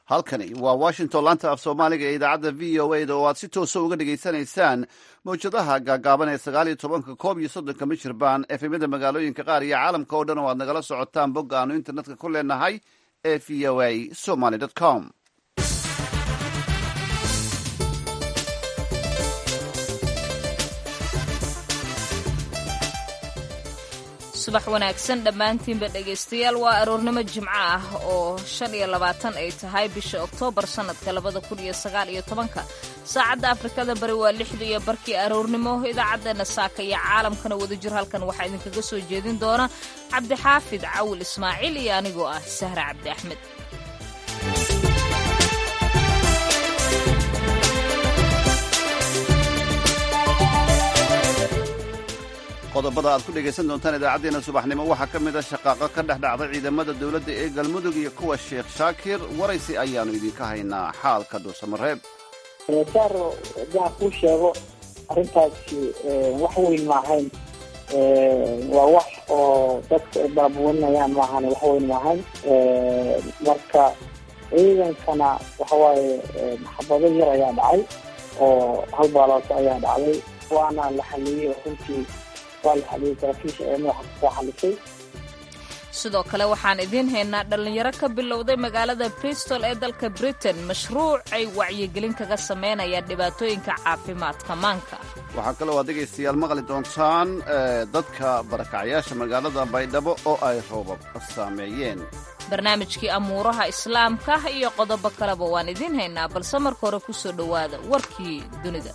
halkani waa washington laanta af soomaaliga ee idaacadda v o a da oo aad si toosa uga dhagaysanaysaan mawjadaha gaagaaban ee sagaal iyo tobanka koob iyo soddonka michirbaan efemyada magaalooyinka qaar iyo caalamka oo dhan oo aad nagala socotaan bogga aanu internetka ku leenahay ee v o a somaly com subax wanaagsan dhammaantiinba dhegaystayaal waa aroornimo jimco ah oo shan iyo labaatan ay tahay bisha oktoobar sannadka labada kun iyo sagaal iyo tobanka saacadda afrikada bari waa lixda iyo barkii aroornimo idaacaddeenna saaka iyo caalamkana wadajir halkan waxaa idinkaga soo jeedin doona cabdixaafid cawil ismaaciil iyo anigoo ah sahra cabdi axmed qodobada aad ku dhegaysan doontaan idaacaddeenna subaxnimo waxaa ka mid a shaqaaqo ka dhex dhacday ciidamada dowladda ee galmudug iyo kuwa sheekh shaakir waraysi ayaannu idinka haynaa xaalka dhuusamareeb saaro haddaan kuu sheego arrintaasi wax weyn maahayn waa wax oo dadka ay baabuwanayaan maahan wax weyn maahayn marka ciidankana waxawaaye maxabado yar ayaa dhacay oo hal baalooto ayaa dhacday waana la xaliyey runtii sidoo kale waxaan idiin haynaa dhallinyaro ka bilowday magaalada bristol ee dalka britain mashruuc ay wacyigelin kaga samaynayaan dhibaatooyinka caafimaadka maanka waxaa kaloo aad dhegaystayaal maqli doontaan dadka barakacyaasha magaalada baydhabo oo ay roobab saameeyeen barnaamijkii amuuraha islaamka iyo qodobo kaleba waan idiin haynaa balse marka hore ku soo dhowaada warkii dunida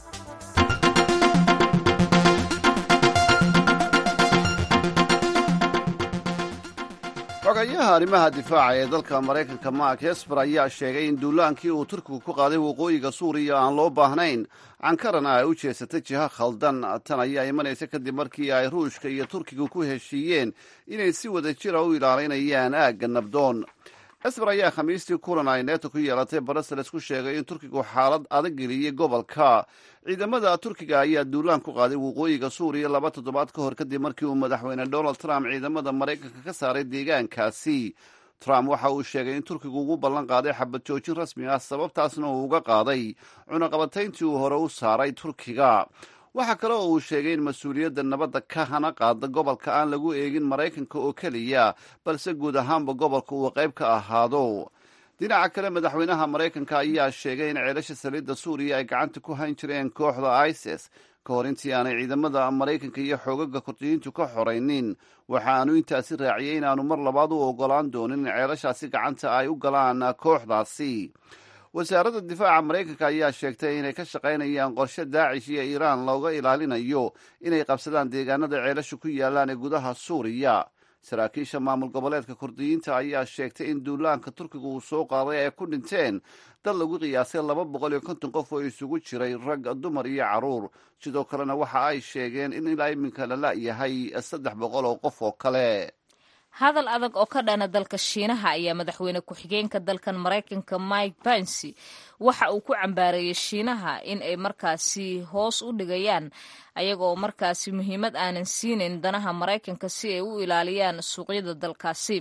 xogayaha arrimaha difaaca ee dalka maraykanka mark hesper ayaa sheegay in duulaankii uu turkigu ku qaaday waqooyiga suuriya aan loo baahnayn cankarana ay u jeesatay jiha khaldan tan ayaa imanaysa kadib markii ay ruushka iyo turkigu ku heshiiyeen inay si wada jira u ilaalinayaan aagga nabdoon hesper ayaa khamiistii kulan ay neeto ku yeelatay brussels ku sheegay in turkigu xaalad adag geliyey gobolka ciidamada turkiga ayaa duulaan ku qaaday waqooyiga suuriya laba toddobaad ka hor kadib markii uu madaxweyne donald trump ciidamada maraykanka ka saaray deegaankaasi trump waxa uu sheegay in turkigu ugu ballan qaaday xabad joojin rasmi ah sababtaasna uu uga qaaday cunaqabatayntii uu hore u saaray turkiga waxaa kale oo uu sheegay in mas-uuliyadda nabadda ka hana qaada gobolka aan lagu eegin maraykanka oo keliya balse guud ahaanba gobolka uu qayb ka ahaado dhinaca kale madaxweynaha maraykanka ayaa sheegay in ceelasha saliidda suuriya ay gacanta ku hayn jireen kooxda isis ka hor intii aanay ciidamada maraykanka iyo xoogaga kurdiyiintu ka xoraynin waxa aanu intaasi raaciyey inaanu mar labaad u ogolaan doonin in ceelashaasi gacanta ay u galaan kooxdaasi wasaaradda difaaca maraykanka ayaa sheegtay inay ka shaqaynayaan qorshe daacish iyo iiraan looga ilaalinayo inay qabsadaan deegaanada ceelasha ku yaalaan ee gudaha suuriya saraakiisha maamul goboleedka kurdiyiinta ayaa sheegtay in duulaanka turkiga uu soo qaaday ay ku dhinteen dad lagu qiyaasay laba boqol iyo konton qof oo isugu jiray rag dumar iyo carruur sidoo kalena waxa ay sheegeen in ilaa iminka la la'yahay saddex boqol oo qof oo kale hadal adag oo ka dhana dalka shiinaha ayaa madaxweyne ku-xigeenka dalkan maraykanka mike pence waxa uu ku cambaareeyey shiinaha in ay markaasi hoos u dhigayaan ayagaoo markaasi muhiimad aanan siinayn danaha maraykanka si ay u ilaaliyaan suuqyada dalkaasi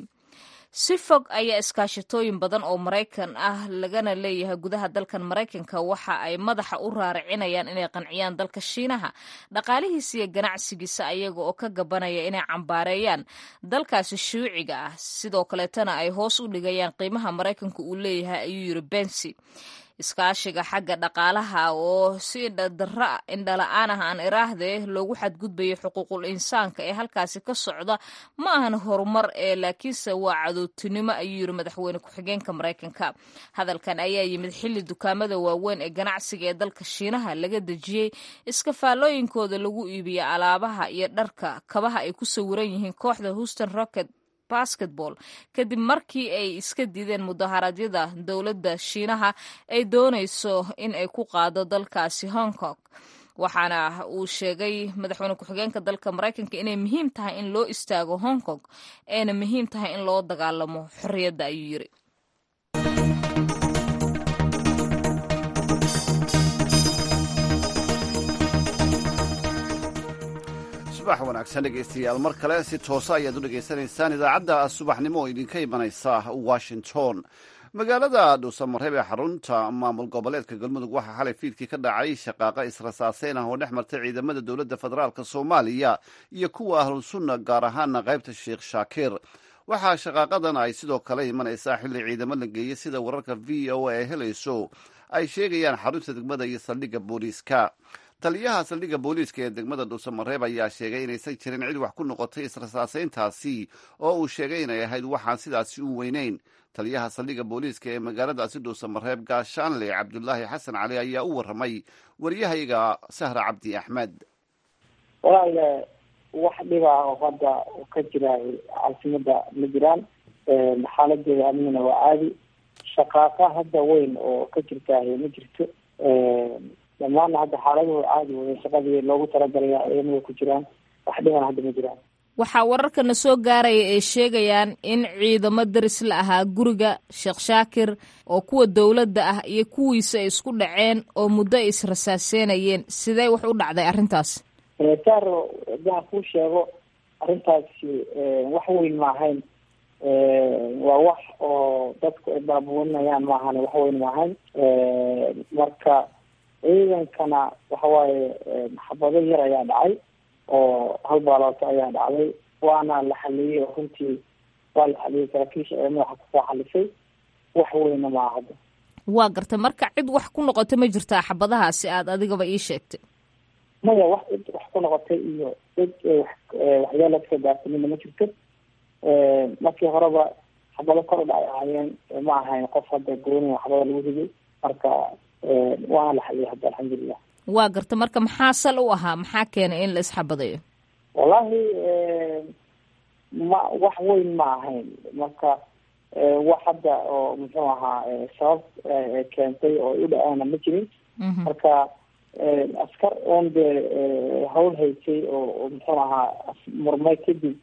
si fog ayaa iskaashatooyin badan oo maraykan ah lagana leeyahay gudaha dalkan maraykanka waxa ay madaxa u raaricinayaan inay qanciyaan dalka shiinaha dhaqaalihiisa iyo ganacsigiisa ayaga oo ka gabanaya inay cambaareeyaan dalkaasi shuuciga ah sidoo kaleetana ay hoos u dhigayaan qiimaha maraykanka uu leeyahay ayuu yiri bensi iskaashiga xagga dhaqaalaha oo si indhala-aan ah aan iraahde loogu xadgudbayo xuquuqul insaanka ee halkaasi ka socda ma ahan horumar ee laakiinse waa cadowtinimo ayuu yiri madaxweyne ku-xigeenka maraykanka hadalkan ayaa yimid xilli dukaamada waaweyn ee ganacsiga ee dalka shiinaha laga dejiyey iskafaalooyinkooda lagu iibiya alaabaha iyo dharka kabaha ay ku sawiran yihiin kooxda houston rocket basketball kadib markii ay iska diideen mudaharaadyada dowladda shiinaha ay doonayso in ay ku qaado dalkaasi hong kong waxaana uu sheegay madaxweyne ku-xigeenka dalka maraykanka inay muhiim tahay in loo istaago hong kong ayna muhiim tahay in loo dagaalamo xorriyadda ayuu yiri subax wanaagsan dhegaystayaal mar kale si toosa ayaad u dhegaysanaysaan idaacadda subaxnimo oo idinka imanaysa washington magaalada dhuusamareeb ee xarunta maamul goboleedka galmudug waxaa xalay fiidkii ka dhacay shaqaaqa israsaaseyn ah oo dhex martay ciidamada dowladda federaalk soomaaliya iyo kuwa ahlusunna gaar ahaana qaybta sheekh shaakir waxaa shaqaaqadan ay sidoo kale imanaysaa xilli ciidamo la geeyey sida wararka v o a ay helayso ay sheegayaan xarunta degmada iyo saldhigga booliiska taliyaha saldhigga booliiska ee degmada dhuusamareeb ayaa sheegay inaysan jirin cid wax ku noqotay israsaaseyntaasi oo uu sheegay inay ahayd waxaan sidaasi u weyneyn taliyaha saldhigga booliiska ee magaaladaasi dhuusamareeb gaashaanle cabdulaahi xasan cali ayaa u warramay waryahayaga sahra cabdi axmed walaale wax dhiba oo hadda ka jira caasimada ma jiraan xaaladeeda amnina waa caadi shaqaaqa hadda weyn oo ka jirtaahy ma jirto dhammaanna hadda xaaladuhu caadi wey shaqadii loogu talagalaya ayamada ku jiraan wax dhibana hadda ma jiraan waxaa wararkana soo gaaraya ay sheegayaan in ciidamo daris la ahaa guriga sheekh shaakir oo kuwa dowladda ah iyo kuwiisa ay isku dhaceen oo muddo ay israsaaseynayeen sidee wax u dhacday arrintaas saaro hadaan kuu sheego arrintaasi wax weyn ma ahayn waa wax oo dadku ay baabuwanayaan maahan wax weyn ma ahayn marka ciidankana waxawaaye xabado yar ayaa dhacay oo hal baalooto ayaa dhacday waana la xaliyey oo runtii waa la xaliyey saraakiisha ee madaxa kusoo xalisay wax weyna maa hadda waa gartay marka cid wax ku noqotay ma jirtaa xabadahaasi aada adigaba ii sheegtay maya wax cid wax ku noqotay iyo cid waxyaala kasoo gaarsamina ma jirto markii horeba xabado kor u dhacay ahaayeen ma ahayn qof hadda gooniya xabada lagu riday marka waana la xaliyay hadda alxamdulilah waa garta marka maxaa sal u ahaa maxaa keenay in la isxabadayo wallahi ma wax weyn ma ahayn marka wax hadda oo muxuu ahaa sabab keentay oo u dhacaana ma jirin marka askar oon dee hawl haysay oo muxuu ahaa murmay kadib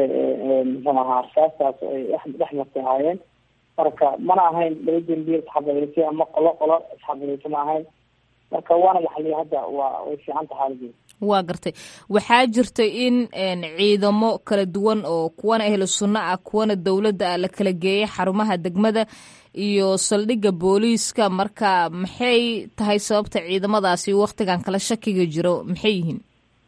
muxuu ahaa arsaastaas ay dhex martay ahaayeen marka mana ahayn laba dembiye isxabadaysay ama qolo qolo isxabadaysa ma ahayn marka waana la xaliyay hadda waa way fiican taha xaaladeeda waa gartay waxaa jirta in ciidamo kala duwan oo kuwana ahlu sunno ah kuwana dowladda ah la kala geeyay xarumaha degmada iyo saldhigga booliiska marka maxay tahay sababta ciidamadaasi waktigan kala shakiga jiro maxay yihiin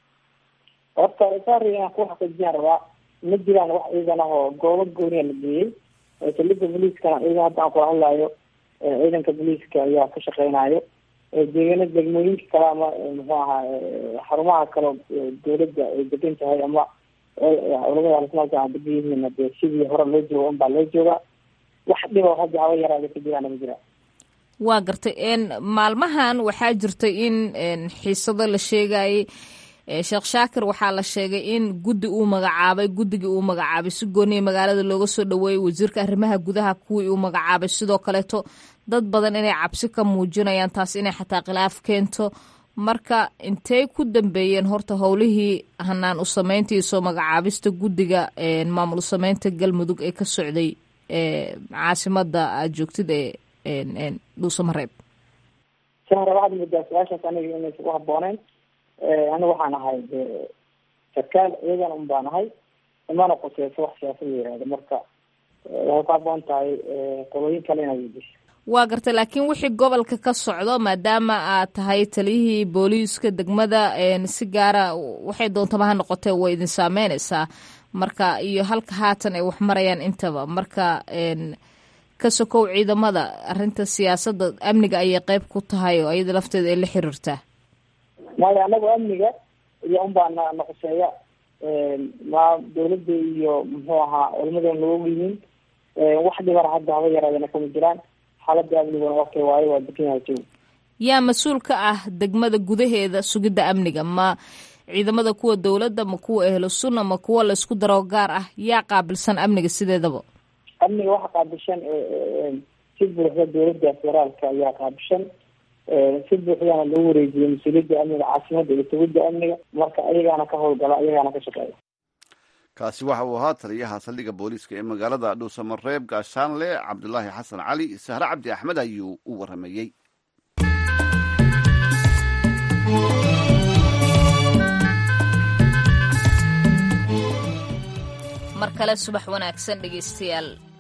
horta saari aan ku xaqiijiyaan rabaa ma jiraan wax ciidan ah oo goobo gooniya la geeyey saldhigga booliiskana ciidan hadda aan kula hadlayo ciidanka booliiska ayaa ka shaqeynayo deegaana degmooyinka kale ama muxuu ahaa xarumaha kale dawladda ay degan tahay ama culamada alismaaka aan degan yihiin dee sidii hore loo jooga un baa loo joogaa wax dhiba hadda haba yaraada ka jiraan ma jiraan waa gartay maalmahan waxaa jirtay in xiisado la sheegayay sheekh shaakir waxaa la sheegay in guddi uu magacaabay guddigii uu magacaabay si gooniya magaalada looga soo dhaweeyey wasiirka arrimaha gudaha kuwii uu magacaabay sidoo kaleeto dad badan inay cabsi ka muujinayaan taas inay xataa khilaaf keento marka intey ku dambeeyeen horta howlihii hanaan u sameynta iyo soo magacaabista guddiga maamul sameynta galmudug ee ka socday caasimada aad joogtid ee dhuusamareeb sahra waxaad moodaa su-aashaas aniga inaysa ku habbooneyn aniga waxaan ahay sarkaal ciidan un baan ahay imana quseyso wax siyaasad la yihahdo marka waxay ku habboon tahay qolooyin kale inaad weydiso waa gartay laakiin wixii gobolka ka socdo maadaama aad tahay taliyihii booliiska degmada si gaara waxay doontaba ha noqotee way idin saameyneysaa marka iyo halka haatan ay wax marayaan intaba marka ka sokow ciidamada arrinta siyaasadda amniga ayay qeyb ku tahay oo iyada lafteeda ay la xiriirtaa maya anagu amniga iyo unbaa na naqoseeya ma dawladda iyo muxuu ahaa culimadan loogu yihiin wax dhibana hadda haba yaraadana kama jiraan xaalada amniguna okay waayo waa degan yahay joog yaa mas-uul ka ah degmada gudaheeda sugidda amniga ma ciidamada kuwa dowladda ma kuwa ehlu sunna ma kuwa laysku daro gaar ah yaa qaabilsan amniga sideedaba amniga waxa qaabilshan si buuxda dowladda federaalka ayaa qaabilshan si buuxdana loo wareejiyey mas-uuliyadda amniga caasimada iyo sugidda amniga marka ayagaana ka howlgala ayagaana ka shaqeeya kaasi waxa uu ahaa taliyaha saldhigga booliiska ee magaalada dhuusamareeb gaashaanle cabdulaahi xasan cali sahre cabdi axmed ayuu u waramayey mar kale subax wanaagsan dhegeystayaal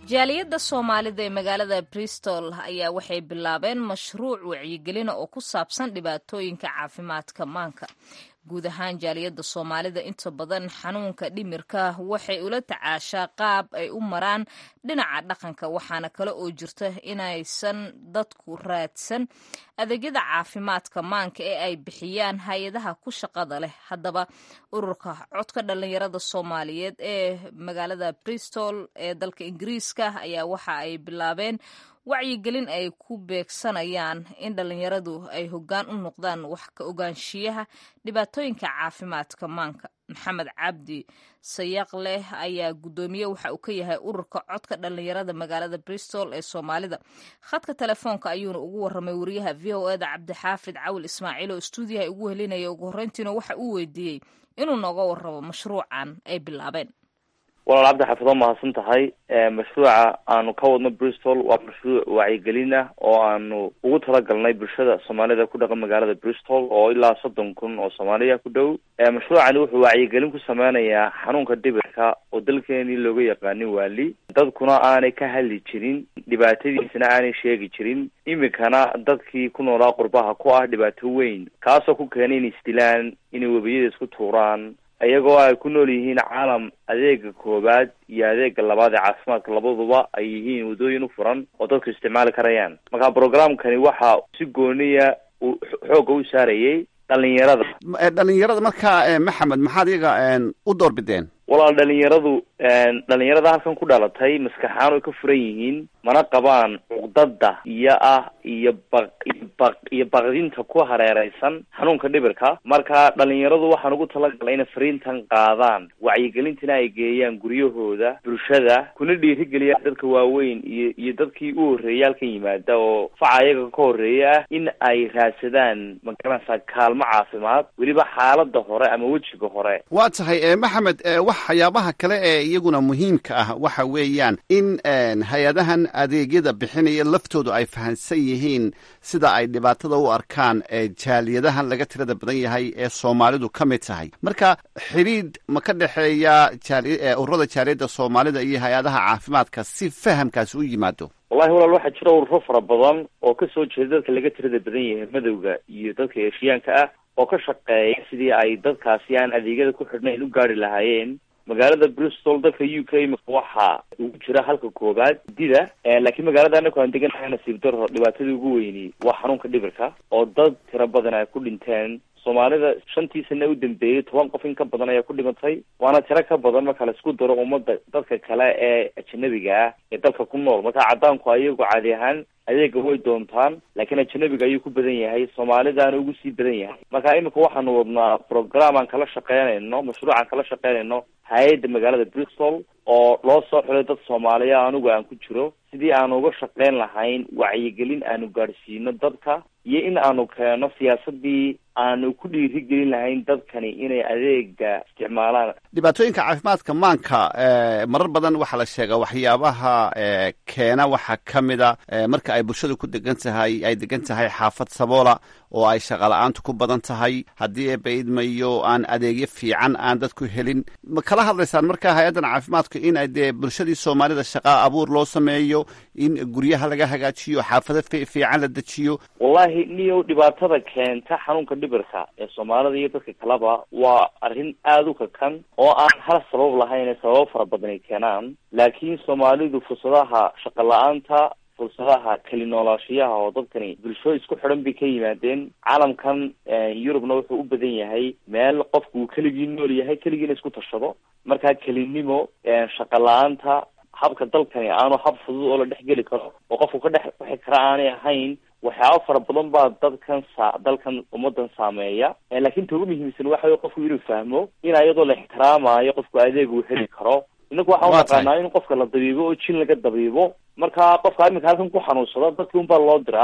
jaaliyadda soomaalida ee magaalada bristol ayaa waxay bilaabeen mashruuc wacyigelina oo ku saabsan dhibaatooyinka caafimaadka maanka guud ahaan jaaliyadda soomaalida inta badan xanuunka dhimirka waxay ula tacaashaa qaab ay u maraan dhinaca dhaqanka waxaana kale oo jirta inaysan dadku raadsan adeegyada caafimaadka maanka ee ay bixiyaan hay-adaha ku shaqada leh haddaba ururka codka dhallinyarada soomaaliyeed ee magaalada bristol ee dalka ingiriiska ayaa waxa ay bilaabeen wacyigelin ay ku beegsanayaan in dhallinyaradu ay hoggaan u noqdaan wax ka ogaanshiyaha dhibaatooyinka caafimaadka maanka maxamed cabdi sayaq leh ayaa guddoomiye waxa uu ka yahay ururka codka dhallinyarada magaalada bristol ee soomaalida khadka telefoonka ayuuna ugu warramay wariyaha v o eda cabdixaafid cawil ismaaciil oo stuudiyaha ugu helinaya ugu horreyntiina waxa uu weydiiyey inuu nooga warramo mashruucan ay bilaabeen walaal cabdi xafid waa mahadsan tahay mashruuca aanu ka wadno bristol waa mashruuc wacyigelin ah oo aanu ugu talagalnay bulshada soomaalida ku dhaqan magaalada bristol oo ilaa soddon kun oo soomaaliya ku dhow mashruucani wuxuu wacyigelin ku sameynayaa xanuunka dhibirka oo dalkeenii looga yaqaanin waali dadkuna aanay ka hadli jirin dhibaatadiisana aanay sheegi jirin iminkana dadkii ku noolaa qurbaha ku ah dhibaato weyn kaasoo ku keenay inay isdilaan inay webiyada isku tuuraan iyagoo ay ku nool yihiin caalam adeega koowaad iyo adeega labaad ee caafimaadka labaduba ay yihiin waddooyin u furan oo dadku isticmaali karayaan marka programkani waxa si gooniya uu xoogga u saarayay dhalinyarada dhalinyarada markaa maxamed maxaad iyaga u doorbideen walaal dhalinyaradu dhalinyarada halkan ku dhalatay maskaxaan way ka furan yihiin mana qabaan cuqdada iyo ah iyo baq iyo baq iyo baqdinta ku hareereysan xanuunka dhibirka marka dhalinyaradu waxaan ugu talagalay inay fariintan qaadaan wacyigelintina ay geeyaan guryahooda bulshada kuna dhiirigeliyaan dadka waaweyn iyo iyo dadkii u horreeyay halkan yimaada oo faca iyaga ka horreeya ah in ay raadsadaan magaranaysaa kaalmo caafimaad weliba xaalada hore ama wejiga hore waa tahay maxamed waxyaabaha kale ee iyaguna muhiimka ah waxa weeyaan in hay-adahan adeegyada bixinaya laftoodu ay fahansan yihiin sida ay dhibaatada u arkaan jaaliyadahan laga tirada badan yahay ee soomaalidu ka mid tahay marka xidhiidh ma ka dhexeeya ururada jaaliyadda soomaalida iyo hay-adaha caafimaadka si fahamkaasi u yimaado wallahi walaal waxaa jira ururo fara badan oo kasoo jeeda dadka laga tirada badan yahay madowga iyo dadka eeshiyaanka ah oo ka shaqeeya sidii ay dadkaasi aan adeegyada ku xidhnayn u gaari lahaayeen magaalada bristol dalka u k imika waxaa ugu jira halka koobaad dida laakiin magaalada anaku aan deganahay nasiib daro dhibaatadii ugu weyni waa xanuunka dhibirka oo dad tiro badan ay ku dhinteen soomaalida shantii sana u dambeeyey toban qof in ka badan ayaa ku dhimatay waana tiro ka badan marka la isku daro ummada dadka kale ee ajanabiga ah ee dalka ku nool marka cadaanku ayagu caadi ahaan adeega way doontaan laakiin ajanabiga ayuu ku badan yahay soomaalidaana ugu sii badan yahay marka iminka waxaanu wadnaa program aan kala shaqeynayno mashruuc aan kala shaqeynayno hay-adda magaalada bristol oo loo soo xulay dad soomaaliya anigu aan ku jiro sidii aanu uga shaqeyn lahayn wacyigelin aanu gaadhsiino dadka iyo in aanu keeno siyaasadii aanu ku dhiirigelin lahayn dadkani inay adeega isticmaalaan dhibaatooyinka caafimaadka maanka marar badan waxaa la sheegaa waxyaabaha keena waxaa ka mida marka ay bulshadu ku degan tahay ay degan tahay xaafad saboola oo ay shaqala-aantu ku badan tahay haddii eebaidmayo aan adeegyo fiican aan dadku helin ma kala hadlaysaan marka hay-addan caafimaadku in dee bulshadii soomaalida shaqaa abuur loo sameeyo in guryaha laga hagaajiyo xaafado fiican la dejiyo wallahi niyow dhibaatada keenta xanuunka dhibirka ee soomaalida iyo dadka kaleba waa arrin aada u kakan oo aan hal sabab lahayn ee sababo fara badan ay keenaan laakiin soomaalidu fursadaha shaqa la-aanta fursadaha keli noolaashiyaha oo dadkani bulsho isku xidhan bay ka yimaadeen caalamkan yurubna wuxuu u badan yahay meel qofku uu keligii nool yahay keligiina isku tashado markaa kelinimo shaqa la-aanta habka dalkani aanu hab fudud oo la dhex geli karo oo qofku ka dhex wixi kara aanay ahayn waxyaaba fara badan baa dadkan sa dalkan ummadan saameeya laakiin ta ugu muhiimsan waxa wey qofku inuu fahmo in iyadoo la ixtiraamayo qofku adeeg uu heli karo inaku waxaan unaqaanaa in qofka la dabiibo oo jin laga dabiibo marka qofka iminka halkan ku xanuunsada dadki unbaa loo diraa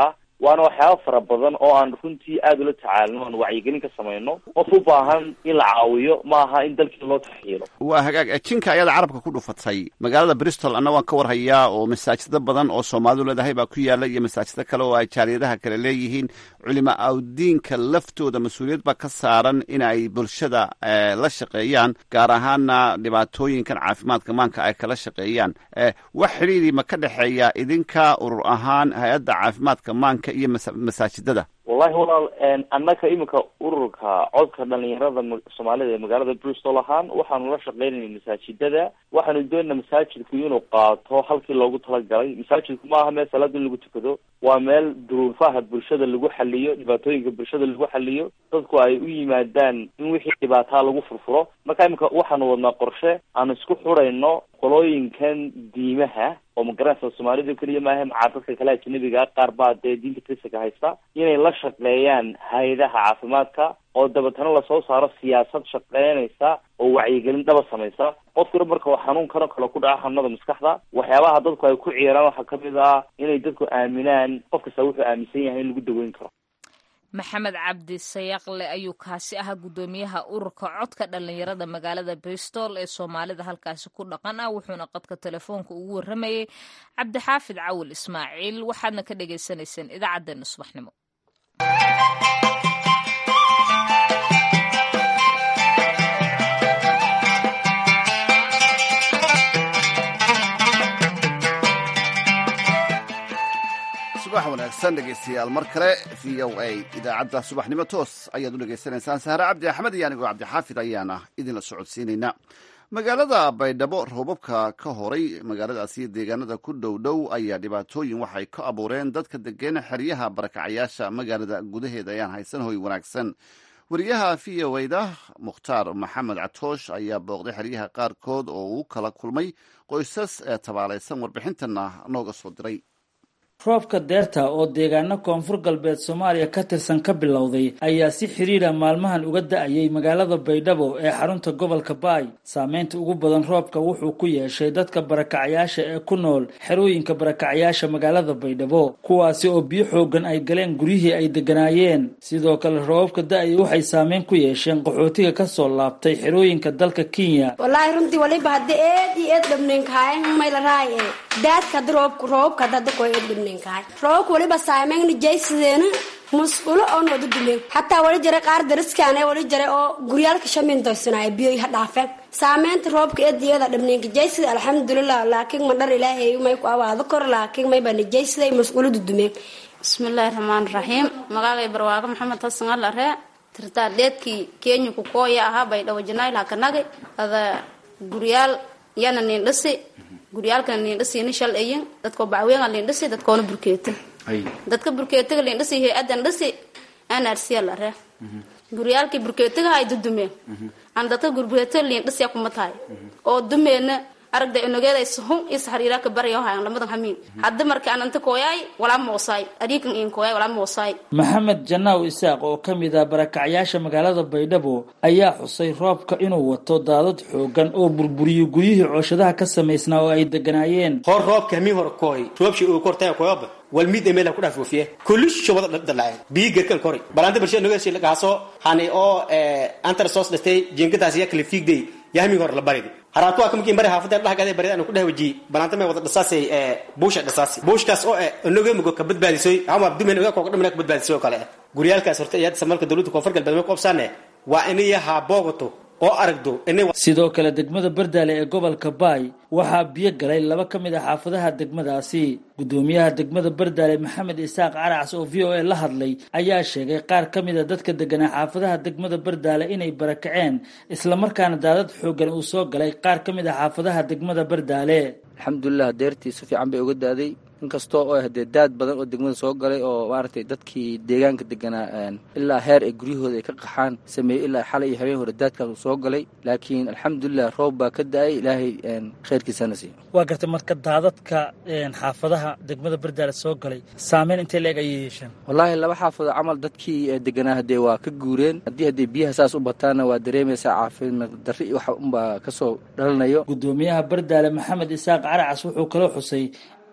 waana waxyaaba fara badan oo aan runtii aada ula tacaalino aan wacyigelin ka samayno qof u baahan in la caawiyo ma aha in dalkii loo taxyiilo waa hagaag jinka ayada carabka ku dhufatay magaalada bristol anna waan ka warhayaa oo masaajido badan oo soomaalidu leedahay baa ku yaala iyo masaajido kale oo ay jaaliyadaha kale leeyihiin culimo awdiinka laftooda mas-uuliyad baa ka saaran in ay bulshada la shaqeeyaan gaar ahaana dhibaatooyinkan caafimaadka maanka ay kala shaqeeyaan wax xidhiidii ma ka dhexeeya idinka urur ahaan hay-adda caafimaadka maanka iyo masaajidada wallahi walaal annaka iminka ururka codka dhalinyarada soomaalida ee magaalada bristol ahaan waxaanu la shaqeynayna masaajidada waxaanu doonayna masaajidku inuu qaato halkii loogu talagalay masaajidku ma aha meel salaada in lagu tukado waa meel duruufaha bulshada lagu xaliyo dhibaatooyinka bulshada lagu xaliyo dadku ay u yimaadaan in wixii dhibaataa lagu furfuro marka iminka waxaanu wadnaa qorshe aanu isku xurayno qolooyinkan diimaha oo magaranaysa soomaalida keliya maaha macaa dadka kale ajanabiga qaar baa dee diinta kristanka haysta inay la shaqeeyaan hay-adaha caafimaadka oo dabeetana lasoo saaro siyaasad shaqeynaysa oo wacyigelin dhaba samaysa qofkuna marka uu xanuunkan kale ku dhaca xanuunada maskaxda waxyaabaha dadku ay ku ciyaaraan waxaa kamid ah inay dadku aaminaan qof kasta wuxuu aaminsan yahay in lagu daweyn karo maxamed cabdi sayaqle ayuu kaasi ahaa guddoomiyaha ururka codka dhalinyarada magaalada bristol ee soomaalida halkaasi ku dhaqan ah wuxuuna qadka telefoonka ugu warramayey cabdixaafid cawil ismaaciil waxaadna ka dhagaysanayseen idaacaddeenna subaxnimo subax wanaagsan dhegeystayaal mar kale v o a idaacadda subaxnimo toos ayaad u dhegaysanaysaan sahre cabdi axmed iyo anigoo cabdixaafid ayaana idinla socodsiinaynaa magaalada baydhabo roobabka ka horay magaaladaasi deegaanada ku dhow dhow ayaa dhibaatooyin waxay ka abuureen dadka degeen xeryaha barakacayaasha magaalada gudaheeda ayaan haysan hoy wanaagsan wariyaha v o da mukhtaar maxamed catoosh ayaa booqday xeryaha qaarkood oo uu kala kulmay qoysas ee tabaalaysan warbixintana nooga soo diray roobka deerta oo deegaano koonfur galbeed soomaaliya ka tirsan ka bilowday ayaa si xidhiidha maalmahan uga da-ayay magaalada baydhabo ee xarunta gobolka baay saameynta ugu badan roobka wuxuu ku yeeshay dadka barakacyaasha ee ku nool xerooyinka barakacyaasha magaalada baydhabo kuwaasi oo biyo xoogan ay galeen guryihii ay degganaayeen sidoo kale roobabka da-ay waxay saameyn ku yeesheen qaxootiga kasoo laabtay xerooyinka dalka kenya wallaahi runtii waliba hadda eed iyo eed dhabneenkahay maylaraay daadka hadda roobka roobka hadda hadda koy eed dhabneen roobabka waliba saameyn jaysideena musqulo oo nooda duleen xataa wali jira qaar dariskaan wali jira oo guryaalka shamin doysanaaya biyoy ha dhaafeen saameynta roobka eediyada dhabneenka jaysida alxamdulilah laakiin ma dhar ilaahay may ku abaado kor laakiin may baa jaysiday musqulada dumeen bismillaahi raxmaan raxiim magaagay barwaago maxamed hasan alare tirtaa dheedkii kenya ku kooya ahaa baydhabo janaayl hakanagi ada guryaal yana nin dhisi guryaalkana liindhasiina shal ayin dadkoo bacweena liindhasi dadkoona burkeeta dadka burkeetaga liindhasi hay-adan dhasi anarsiya lare guryaalkii burkeetaga hay dudumeen an dadka burkeetaga liindhasiya kuma tahay oo dumeena aragda inogeeda suhun is hariiraka baryo hayan lamadan hamiin hadda marka ananta kooyaay walaa moosaay ariikan in kooyaay walaa moosaay maxamed janaaw isaaq oo ka mid ah barakacyaasha magaalada baydhabo ayaa xusay roobka inuu wato daadad xoogan oo burburiyey guryihii cooshadaha ka samaysnaa oo ay deganaayeen hor roobka hamiin hor kooy roobshi uu kortaya kooyaba wal mid emela ku dhaaf wafiye kulish wada dalacay bii gerkan kori balanta bulshada nogeesi lagaaso hani oo antar soos dhastay jinkadaas ya kala fiigday yahmi hor la baridi haraatu waa kamkin bari haafadeen dhahgade bari anu ku dheh waji balanta may wada dhasaasay buusha dhasaasi buushkaas oo noge mugo ka badbaadisoy ama dumen oga kooga dhamana ka badbaadisoy oo kale guryaalkaas horta iyaad samalka dowladda koonfur galbeed may qoobsaane waa inay haa boogato oo aragdo sidoo kale degmada bardaale ee gobolka baay waxaa biyo galay laba ka mid ah xaafadaha degmadaasi guddoomiyaha degmada bardaale maxamed isaaq caracs oo v o a la hadlay ayaa sheegay qaar ka mid a dadka deganaa xaafadaha degmada bardaale inay barakaceen islamarkaana daadad xoogan uu soo galay qaar ka mid ah xaafadaha degmada bardaale alxamdulilah deertii si fiican bay uga daaday inkastoo oo hadee daad badan oo degmada soo galay oo maaragtay dadkii deegaanka deganaa ilaa heer ay guryahooda ay ka qaxaan sameeyey ilaa xalay iyo habeen hore daadkaas uu soo galay laakiin alxamdulilah roob baa ka da-ay ilaahay khayrkiisana siiyo waa gartay marka daadadka xaafadaha degmada bardaale soo galay saameyn intay la-eg ayay yeesheen wallaahi laba xaafado camal dadkii deganaa hadee waa ka guureen haddii haddee biyaha saas u bataana waa dareemaysaa caafimaad darri iyo waxa unbaa kasoo dhalanayo guddoomiyaha bardaale maxamed isaaq caracas wuxuu kaloo xusay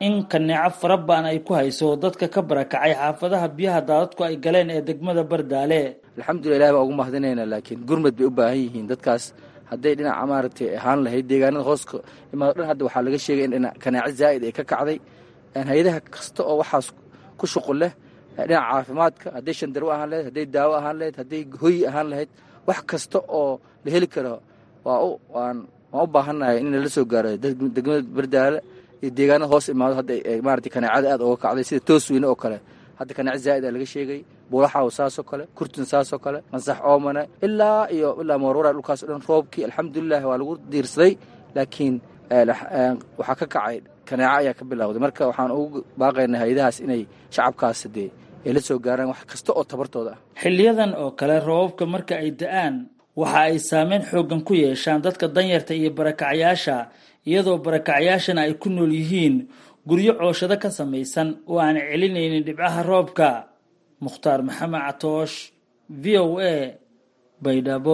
in kaneeco fara baan ay ku hayso dadka ka barakacay xaafadaha biyaha daadadku ay galeen ee degmada bardaale alxamdulillah ilahi baa ugu mahadinayna laakiin gurmad bay u baahan yihiin dadkaas hadday dhinaca maaragtay ahaan lahayd deegaanada hooska imaado dhan hadda waxaa laga sheegay in dhinac kanaaco zaa'id ay ka kacday hay-adaha kasta oo waxaas ku shuqul leh dhinaca caafimaadka hadday shandarwo ahaan lahayd hadday daawo ahaan lahayd hadday hoyi ahaan lahayd wax kasta oo la heli karo waa u waan waan u baahannahay in lala soo gaaro degmada bardaale iyo deegaanada hoos imaado hadda maaragtay kanaacada aad uga kacday sida toosweyne oo kale hadda kanaaco zaa'id aa laga sheegay buulaxaw saasoo kale kurtun saasoo kale mansax oomane ilaa iyo ilaa moorwara dhulkaas o dhan roobkii alxamdulilah waa lagu diirsaday laakiin waxaa ka kacay kanaaco ayaa ka bilowday marka waxaan ugu baaqaynaa hay-adahaas inay shacabkaas dee ay la soo gaaraan wax kasta oo tabartooda ah xiliyadan oo kale roobabka marka ay da-aan waxa ay saameyn xooggan ku yeeshaan dadka danyarta iyo barakacyaasha iyadoo barakacyaashana ay ku nool yihiin guryo cooshado ka samaysan oo aan celinaynin dhibcaha roobka mukhtaar maxamed catoosh v o a baydhabo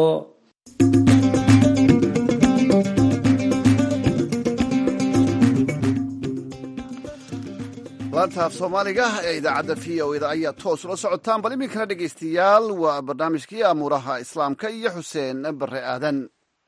laantaaf soomaaliga ee idaacadda v o eda ayaa toos ula socotaan bal iminkana dhegaystayaal waa barnaamijkii amuuraha islaamka iyo xuseen bare aadan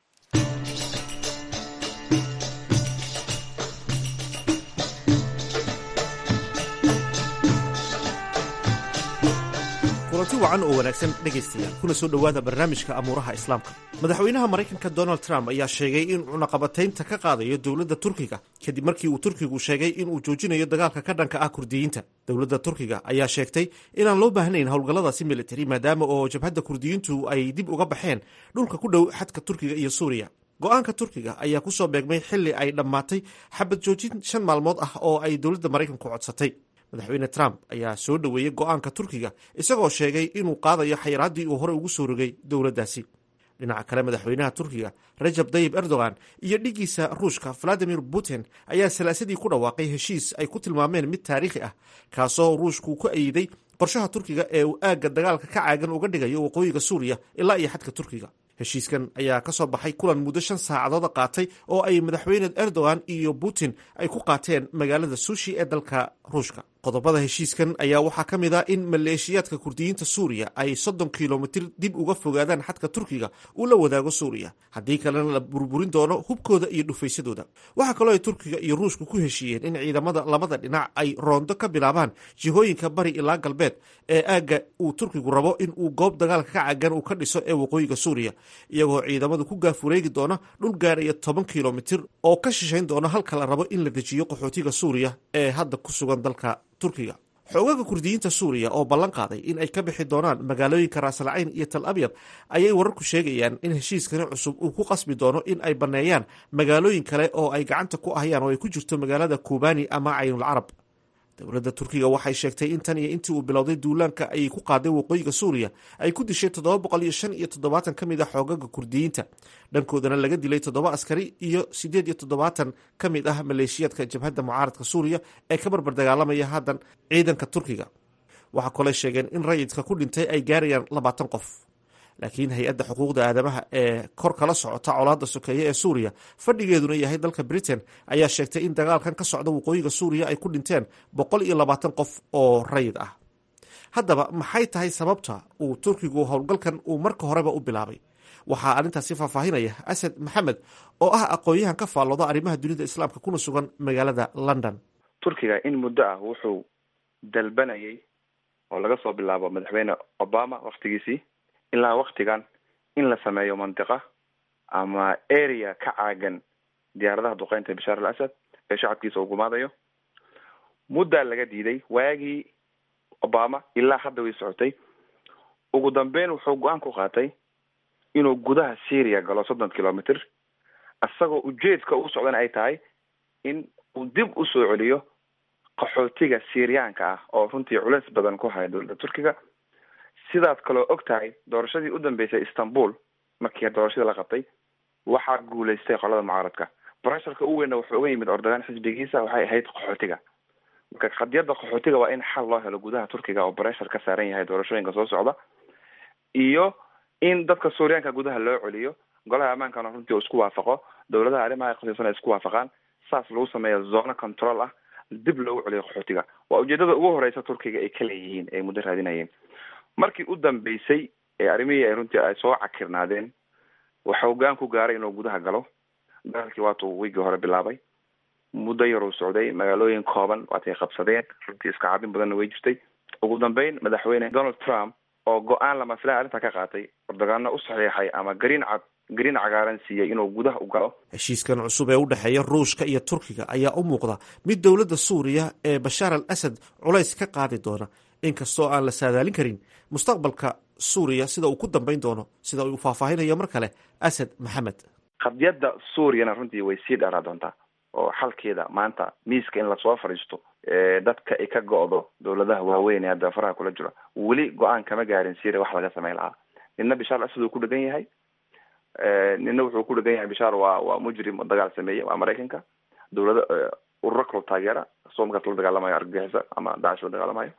kulanti wacan oo wanaagsan dhegaystayaal kuna soo dhowaada barnaamijka amuuraha islaamka madaxweynaha maraykanka donald trump ayaa sheegay in cunaqabataynta ka qaadayo dowladda turkiga kadib markii uu turkigu sheegay inuu joojinayo dagaalka ka dhanka ah kurdiyiinta dowladda turkiga ayaa sheegtay inaan loo baahnayn howlgalladaasi militari maadaama oo jabhadda kurdiyiintu ay dib uga baxeen dhulka ku dhow xadka turkiga iyo suuriya go-aanka turkiga ayaa kusoo beegmay xili ay dhammaatay xabad joojin shan maalmood ah oo ay dowladda maraykanku codsatay madaxweyne trump ayaa soo dhoweeyey go-aanka turkiga isagoo sheegay inuu qaadayo xayiraaddii uu hore ugu soo rogay dowladdaasi dhinaca kale madaxweynaha turkiga rajab dayib erdogan iyo dhiggiisa ruushka valadimir putin ayaa salaasadii ku dhawaaqay heshiis ay ku tilmaameen mid taariikhi ah kaasoo ruushku ku ayiday qorshaha turkiga ee uu aagga dagaalka ka caagan uga dhigayo waqooyiga suuriya ilaa iyo xadka turkiga heshiiskan ayaa ka soo baxay kulan muddo shan saacadooda qaatay oo ay madaxweyne erdogan iyo putin ay ku qaateen magaalada sushi ee dalka ruushka qodobada heshiiskan ayaa waxaa ka mid ah in maleeshiyaadka kurdiyiinta suuriya ay soddon kilomitir dib uga fogaadaan xadka turkiga uu la wadaago suuriya haddii kalena la burburin doono hubkooda iyo dhufaysadooda waxaa kaloo ay turkiga iyo ruushka ku heshiiyeen in ciidamada labada dhinac ay roondo ka bilaabaan jihooyinka bari ilaa galbeed ee aagga uu turkigu rabo in uu goob dagaalka ka cagan uu ka dhiso ee waqooyiga suuriya iyagoo ciidamadu ku gaafureegi doona dhul gaaraya toban kilomitir oo ka shishayn doona halka la rabo in la dejiyo qaxootiga suuriya ee hadda ku sugan dalka turkiga xoogaga kurdiyiinta suuriya oo ballan qaaday in ay ka bixi doonaan magaalooyinka raasalcayn iyo tal abyad ayay wararku sheegayaan in heshiiskani cusub uu ku qasbi doono in ay banneeyaan magaalooyin kale oo ay gacanta ku ahayaan oo ay ku jirto magaalada kubani ama caynul carab dowladda turkiga waxay sheegtay in tan iyo intii uu bilowday duulaanka ay ku qaaday waqooyiga suuriya ay ku dishay toddoba boqol iyo shan iyo toddobaatan ka mid ah xoogaga kurdiyiinta dhankoodana laga dilay toddoba askari iyo siddeed iyo toddobaatan ka mid ah maleeshiyaadka jabhadda mucaaradka suuriya ee ka barbar dagaalamaya haddan ciidanka turkiga waxaa kaloo sheegeen in rayidka ku dhintay ay gaarayaan labaatan qof laakiin hay-adda xuquuqda aadamaha ee kor kala socota colaadda sokeeye ee suuriya fadhigeeduna yahay dalka britain ayaa sheegtay in dagaalkan ka socda waqooyiga suuriya ay ku dhinteen boqol iyo labaatan qof oo rayid ah haddaba maxay tahay sababta uu turkigu howlgalkan uu marka horeba u bilaabay waxaa arrintaasi faahfaahinaya asad maxamed oo ah aqoon-yahan ka faallooda arrimaha dunida islaamka kuna sugan magaalada london turkiga in muddo ah wuxuu dalbanayay oo laga soo bilaabo madaxweyne obama waktigiisii ilaa waktigan in la sameeyo mantiqa ama area ka caagan diyaaradaha duqeynta bashaar al asad ee shacabkiisa uu gumaadayo muddaa laga diiday waagii obama ilaa hadda way socotay ugu dambeyn wuxuu go-aan ku qaatay inuu gudaha syria galo soddon kilometer isagoo ujeedka u socdana ay tahay in uu dib usoo celiyo qaxootiga syriyaanka ah oo runtii culeys badan ku haya dowladda turkiga sidaad kaloo og tahay doorashadii u dambeysay istanbul markii doorashadii la qabtay waxaa guulaystay qolada mucaaradka bresharka u weynna wuxuu uga yimid ordogan xisbigiisa waxay ahayd qaxootiga marka qadiyadda qaxootiga waa in xal loo helo gudaha turkiga oo breshar ka saaran yahay doorashooyinka soo socda iyo in dadka suuriyaanka gudaha loo celiyo golaha ammaankana runtii uu isku waafaqo dowladaha arrimaha khasiisan ay isku waafaqaan saas lagu sameeyo zona control ah dib loogu celiyo qaxootiga waa ujeedada ugu horeysa turkiga ay ka leeyihiin ay muddo raadinayeen markii u dambeysay ee arrimihii ay runtii ay soo cakirnaadeen waxa hoggaan ku gaaray inuu gudaha galo dagaalkii waatuu wiigii hore bilaabay muddo yaruu socday magaalooyin kooban waatay qabsadeen runtii iska cabin badanna way jirtay ugu dambeyn madaxweyne donald trump oo go-aan lama filaan arrinta ka qaatay ordogaano u saxiixay ama gariin cad gariin cagaaran siiyey inuu gudaha u galo heshiiskan cusub ee u dhexeeya ruushka iyo turkiga ayaa u muuqda mid dowladda suuriya ee bashaar al asad culays ka qaadi doona inkastoo aan la saadaalin karin mustaqbalka suuriya sida uu ku dambeyn doono sida uu faahfaahinayo mar kale asad maxamed qadiyadda suuriyana runtii way sii dheeraa doontaa oo xalkeeda maanta miiska in lasoo fadhiisto dadka ay ka go-do dowladaha waaweyn ee hadda faraha kula jiro weli go-aan kama gaarin syria wax laga sameyn lahaa nina bishaar asad uu ku dhegan yahay nina wuxuu ku dhegan yahay bishaar waa waa mujrim oo dagaal sameeyey waa maraykanka dowlada ururo kaloo taageera soo markaas la dagaalamayo argagixisa ama dacish la dagaalamayo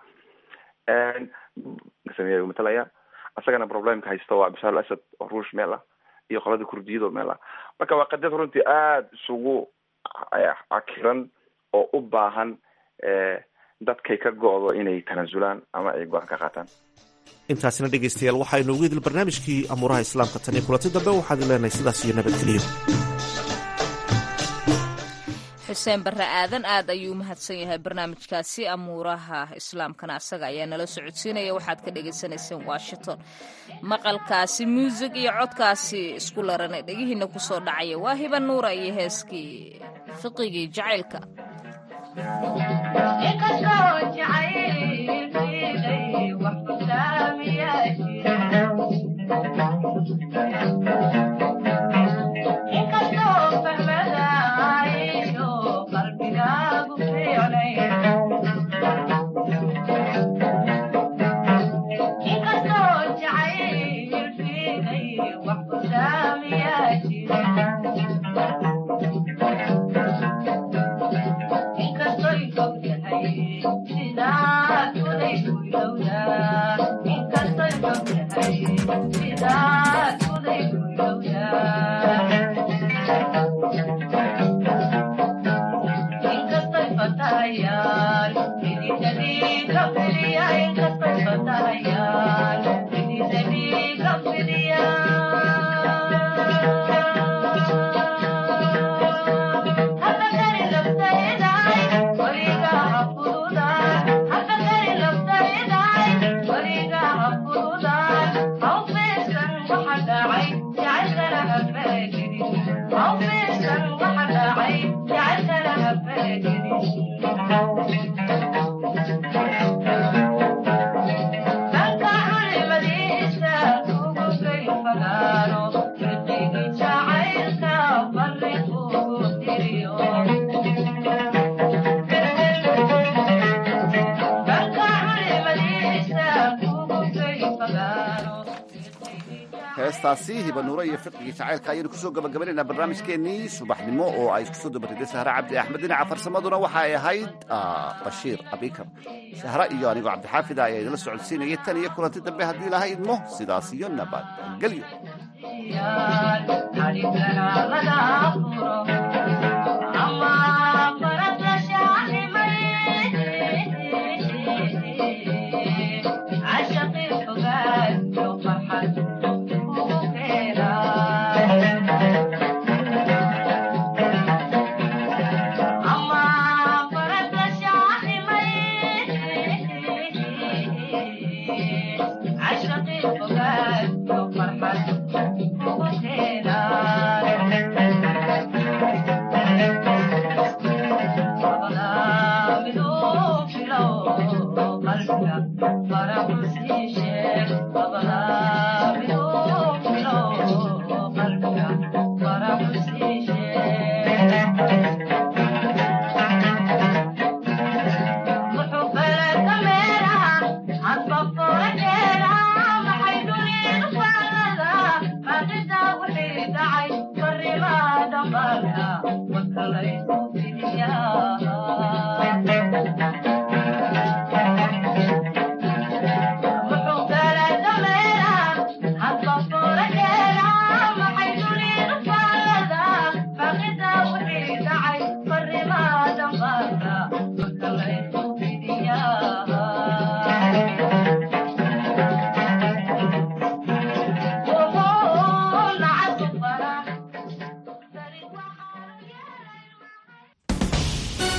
sameeya matalaya isagana problemka haysta waa bishaar al asad oo ruush meel ah iyo qolada kurdiyada oo meel ah marka waa qadiyad runtii aada isugu cakiran oo u baahan dadkay ka go-do inay tanaasulaan ama ay go-aan ka qaataan intaasina dhegaystayaal waxaynu ugu idil barnaamijkii amuuraha islaamka tan iyo kulanti dambe waxaan leenahay sidaas iyo nabadgeliyo xuseen barre aadan aad ayuu umahadsan yahay barnaamijkaasi amuuraha islaamkana asaga ayaa nala socodsiinaya waxaad ka dhagaysanayseen washington maqalkaasi muusig iyo codkaasi isku larana dhegihiina kusoo dhacaya waa hiba nuura iyo heeskii fiqigii jacaylka heestaasi hibanuure iyo fiqigii jacaylka ayaynu kusoo gabagabaynaynaa barnaamijkeennii subaxnimo oo ay isku soo dabariday sahre cabdi axmed dhinaca farsamaduna waxa ay ahayd bashiir abikar sahre iyo anigoo cabdixaafida ayaa idinla socodsiinayay tan iyo kulanti dambe haddii ilaha idmo sidaas iyo nabadgelyo